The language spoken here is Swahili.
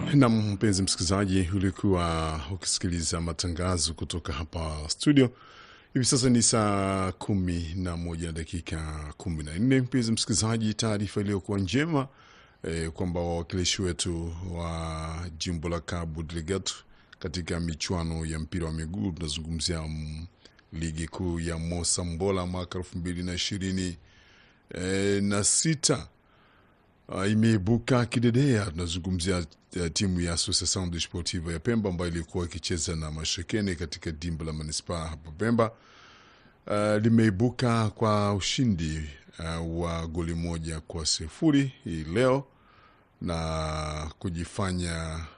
Na mpenzi msikilizaji, ulikuwa ukisikiliza matangazo kutoka hapa studio. Hivi sasa ni saa kumi na moja na dakika kumi na nne. Mpenzi msikilizaji, taarifa iliyokuwa njema eh, kwamba wawakilishi wetu wa jimbo la Cabo Delgado katika michuano ya mpira wa miguu tunazungumzia mm, ligi kuu ya Mosambola mwaka elfu mbili na ishirini eh, na sita Uh, imeibuka kidedea. Tunazungumzia uh, timu ya Associação Desportiva ya Pemba ambayo ilikuwa ikicheza na Mashekene katika dimba la manispaa hapa Pemba. Uh, limeibuka kwa ushindi uh, wa goli moja kwa sifuri hii leo na kujifanya